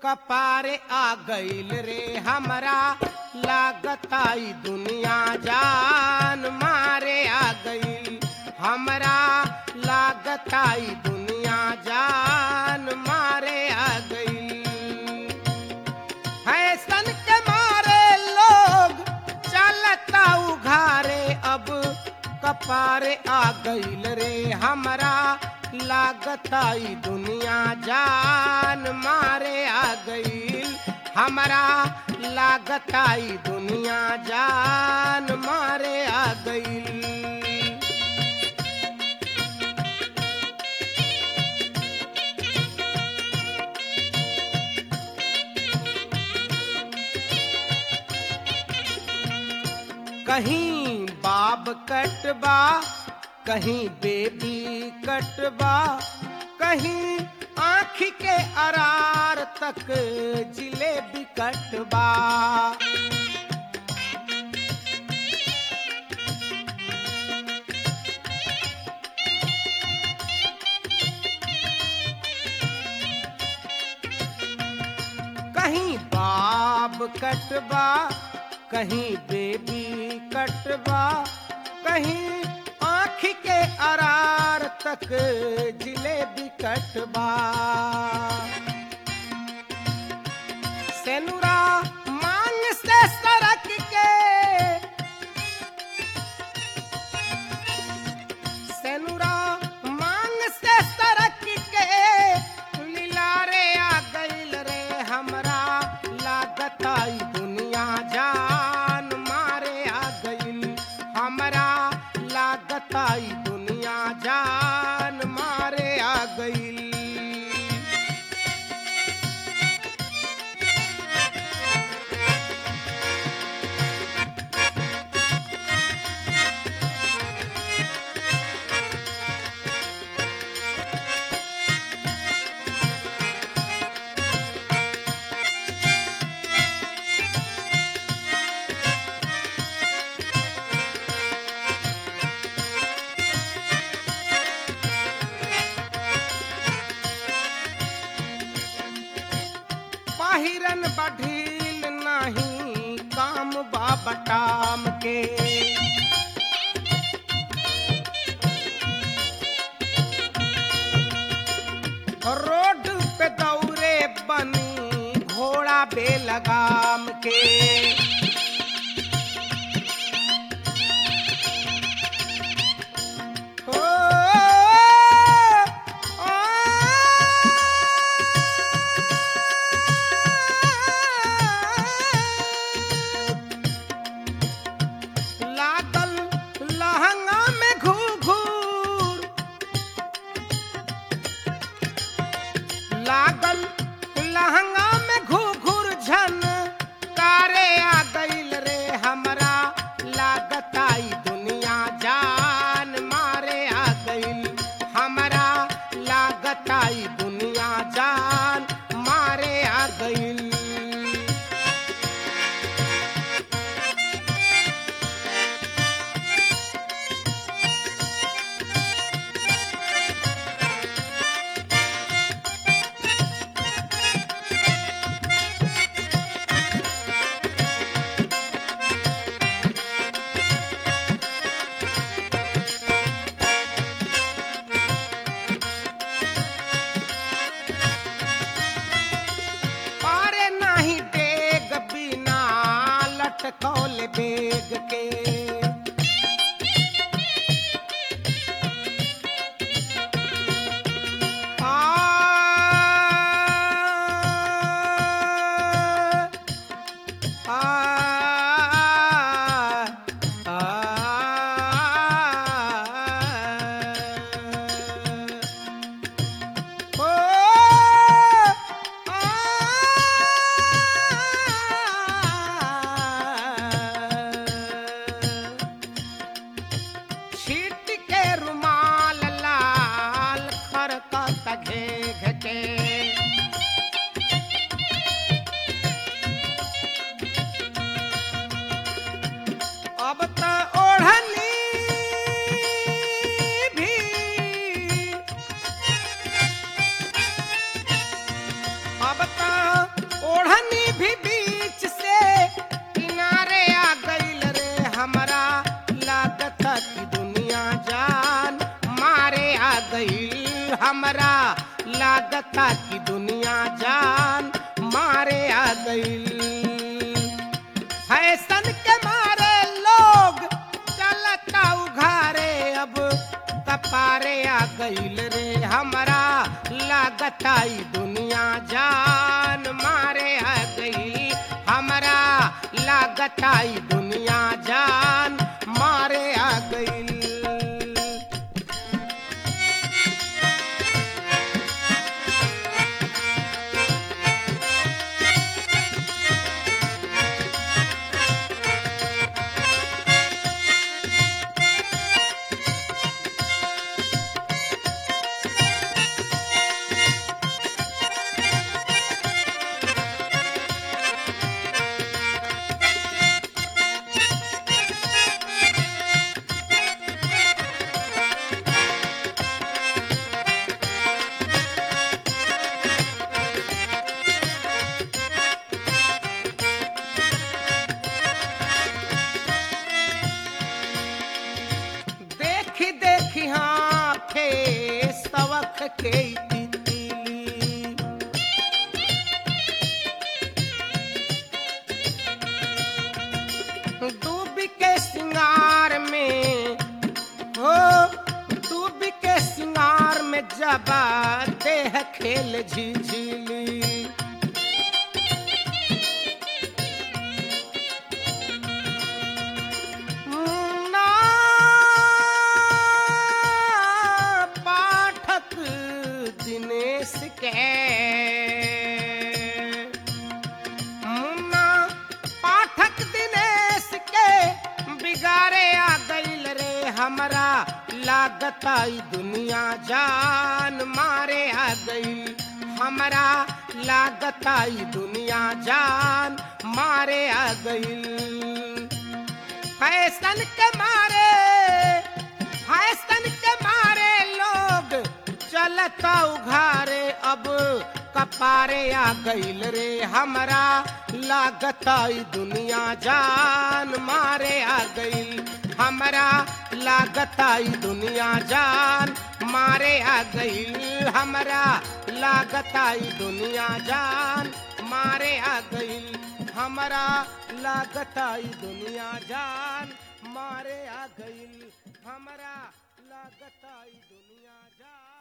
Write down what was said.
कपारे आ गईल रे हमरा लागताई दुनिया जान मारे आ गईल हमरा लागताई दुनिया जान मारे आ गईल फैशन के मारे लोग चलता उघारे अब कपारे आ गईल रे हमरा लागताई दुनिया जान मारे आ गईल हमरा लागताई दुनिया जान मारे आ गईल कहीं बाब कटबा कहीं बेबी कटबा कहीं आँख के अरार तक जिलेबी कटबा कहीं बाब कटबा कहीं बेबी कटबा कहीं आँख के अरार तक जिलेबी कटबा सेनुरा मांग से सरक के सेनुरा मांग से सरक के लिलारे आ गईल रे हमरा लागताई दुनिया जान मारे आ गईल हमरा लागताई दुनिया जान मारे आ गईल पाहिरन बढ़ील नहीं काम बाबटाम के रोड पे दौरे बनी घोड़ा बेलगाम के ओ, लागल लहंगा में घूर लागल लहंगा में घूर झन कारे आ गईल रे हमरा लागताई दुनिया जान मारे आ गईल हमरा लागताई दुनिया जान मारे आ गईल पारे नाही डेग बिना लटकौल बेग के आ, आ, आ, ओ आ लागता कि दुनिया जान मारे आ गईल फैशन के मारे लोग चलता उघारे अब कपारे आ गईल रे हमारा लागता ई दुनिया जान मारे आ गई हमारा लागता ई दुनिया जान मारे आ गई देखी देखी हाँ थे सवख के तितली डूब के सिंगार में हो डूब के सिंगार में जबा देह खेल झिझिली ना पाठक दिनेश के मुन्ना पाठक दिनेश के बिगाड़े आ गईल रे हमरा लागत आई दुनिया जान मारे आ गई हमरा लागत आई दुनिया जान मारे आ गई फैशन के मारे फैशन के मारे लोग चलता उघारे अब कपारे आ गईल रे हमरा लागत ई दुनिया जान मारे आ गईल हमरा लागत ई दुनिया जान मारे आ गईल हमरा लागत ई दुनिया जान मारे आ गईल हमरा लागत ई दुनिया जान मारे आ गईल हमरा लागत ई दुनिया जान